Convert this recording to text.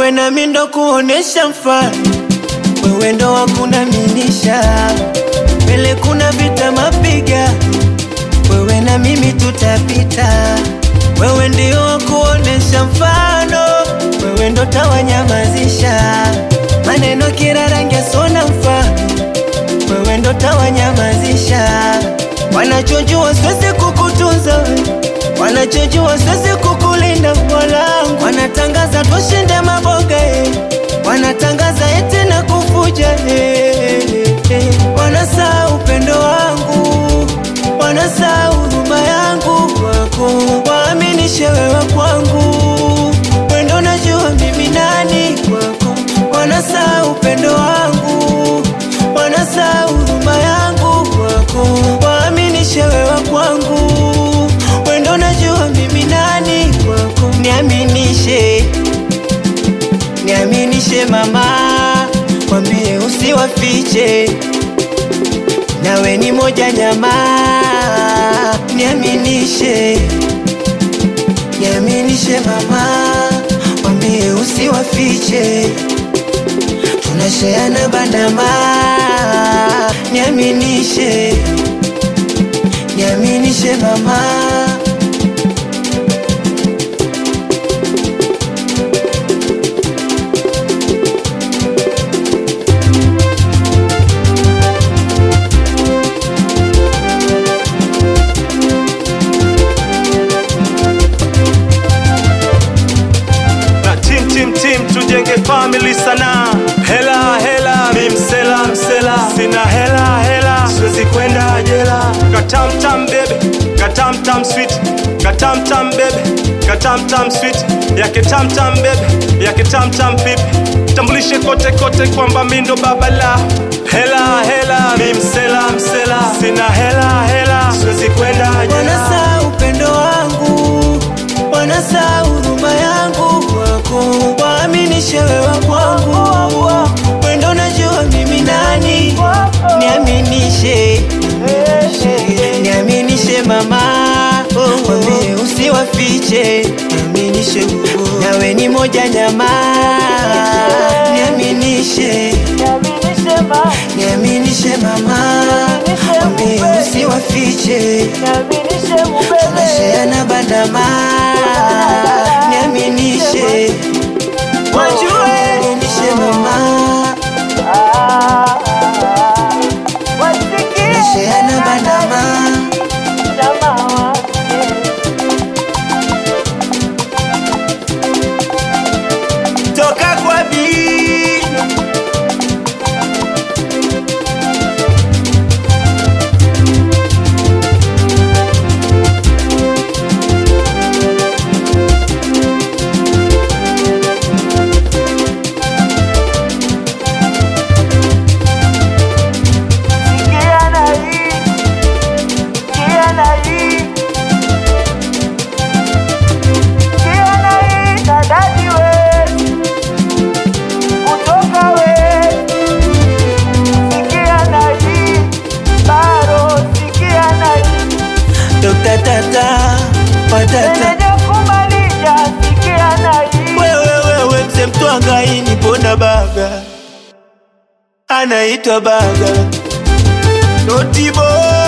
wewe nami ndo kuonesha mfano, wewe ndo wakunaminisha mbele, kuna vita mapiga, wewe na mimi tutapita, wewe ndio wakuonesha mfano, wewe ndo tawanyamazisha maneno kila rangi sona mfano, wewe ndo tawanyamazisha wanachojua siwezi kukutunza we wanachojua siwezi kukulinda mwanangu, wanatangaza tushinde maboga eh. wanatangaza eti na kufuja eh, eh. wanasaa upendo wangu, wanasaa huruma yangu wako, waaminishe wewe kwangu, wendo najua mimi nani kwako, wanasaa upendo wangu, wanasaa huruma yangu kwako, waaminishe wewe kwangu wendo najua mimi nani kwako, niaminishe, niaminishe mama, kwambie usiwafiche, nawe ni moja nyama, niaminishe, niaminishe mama, kwambie usiwafiche, tunasheana bandama, niaminishe, niaminishe mama. na tim tim tim tujenge family sana hela hela mi msela msela sina hela hela siwezi kwenda jela katamtam bebe katamtam sweet katamtam bebe katamtam sweet yake tamtam bebe yake tamtam pipi tambulishe kote kote kwamba mi ndo baba la hela hela mi msela msela sina hela hela siwezi kwenda jela Wanasa upendo wangu, wanasa huruma yangu kwako, waaminishe wewe kwangu, wendo najua mimi nani, niaminishe, niaminishe mama, wambie usiwafiche, niaminishe, nawe ni moja nyama, niaminishe, niaminishe mama, wambie usiwafiche tunasheana bandama, niaminishe, wajue, niaminishe mama, tunasheana bandama. Toka kwa bi Dokta tata patata wewe wewe mse mtwanga ini pona baga anaitwa baga notibo